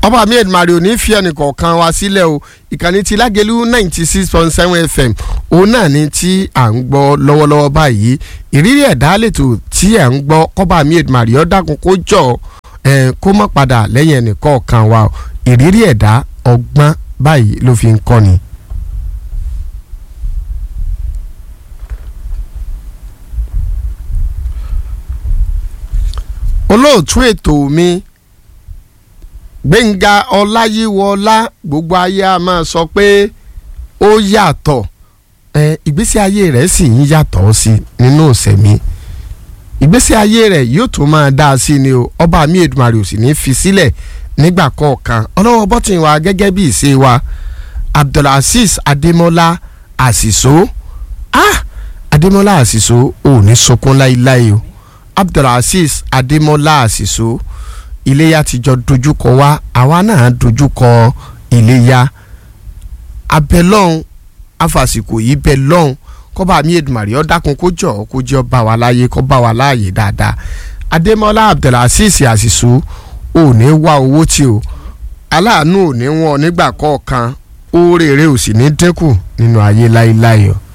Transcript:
ọba mi edmari ò ní fi ẹnìkọ̀ọ̀kan wa sílẹ̀ o ìkànnì ti lágẹ̀lú ninety six point seven fm òun náà ni tí à ń gbọ́ lọ́wọ́lọ́wọ́ báyìí ìrírí ẹ̀dá lètò tí à ń gbọ́ kọ́ba mi edmari ó dákun kó jọ ẹ̀ kó má padà lẹ́yìn ẹnìkọ̀ọ̀kan wa o ìrírí ẹ̀dá ọgbọ́n báyìí ló fi ń kọ́ni. olóòtú ètò mi gbẹ̀ngà ọláyíwọlá gbogbo ayé a máa sọ pé ó yàtọ̀ ẹ ìgbésí ayé rẹ̀ sì ń yàtọ̀ sí nínú ìsẹ̀mí ìgbésí ayé rẹ̀ yóò tún máa dá a sí ni o ọba mi Èdùmàrè ò sì ní fi sílẹ̀ nígbà kọ̀ọ̀kan ọlọ́wọ́ bọ́tìn wa gẹ́gẹ́ bí ìṣe wa abdulaziz adémọ́lá àṣìṣó ah adémọ́lá àṣìṣó ò ní sunkún láíláí o abdulaziz adémọ́lá àṣìṣó iléyà ti jọ dojúkọ wá àwa náà dojúkọ iléyà abẹ́lọ́hún afàsìkò yìí bẹ́ lọ́hún kọ́ba mi Èdùmàrè ó dákun kó jọ kó jẹ́ ó bá wa láàyè kó bá wa láàyè dáadáa adémọ́lá abdulaziz àṣìṣó ò ní wá owó tí o aláàánú ò ní wọn nígbà kọ̀ọ̀kan oore rẹ̀ ò sì ní dínkù nínú ayé láéláé o.